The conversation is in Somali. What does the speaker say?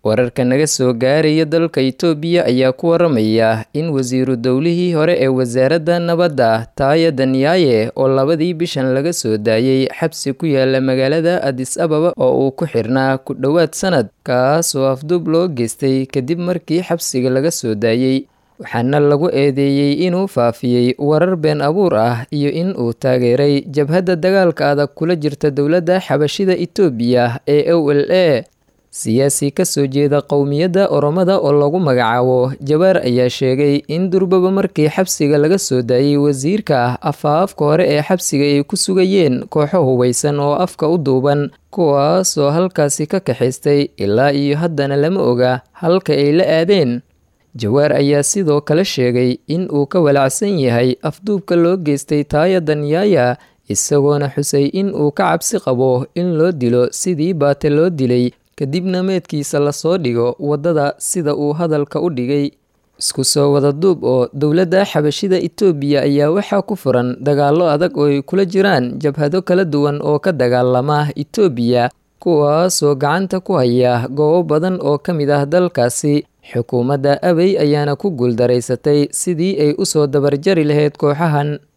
wararka naga soo gaaraya dalka itoobiya ayaa ku waramaya in wasiiru dowlihii hore ee wasaaradda nabadda taaya danyaaye oo labadii bishan laga soo daayey xabsi ku yaala magaalada adis ababa oo uu ku xirnaa ku dhowaad sanad kaasoo afduub loo geystay kadib markii xabsiga laga soo daayey waxaana lagu eedeeyey inuu faafiyey warar been abuur ah iyo in uu taageeray jabhadda dagaalka adag kula jirta dowladda xabashida itoobiya ee o l a siyaasi ka soo jeeda qowmiyadda oromada oo lagu magacaabo jabaar ayaa sheegay in durbaba markii xabsiga laga soo daayey wasiirka afaafka hore ee xabsiga ay ku sugayeen kooxo hubaysan oo afka u duuban kuwaasoo halkaasi ka kaxaystay ilaa iyo haddana lama oga halka ay la aadeen jawaar ayaa sidoo kale sheegay in uu ka walacsan yahay afduubka loo geystay taaya danyaaya isagoona xusay in uu ka cabsi qabo in loo dilo sidii baate loo dilay kadibna meedkiisa lasoo dhigo waddada sida uu hadalka u dhigay isku soo wada duub oo dowladda xabashida itoobiya ayaa waxaa ku furan dagaallo adag oo ay kula jiraan jabhado kala duwan oo ka dagaalama itoobiya kuwaasoo gacanta ku haya goobo badan oo ka mid ah dalkaasi xukuumadda abey ayaana ku guuldaraysatay sidii ay u soo dabarjari lahayd kooxahan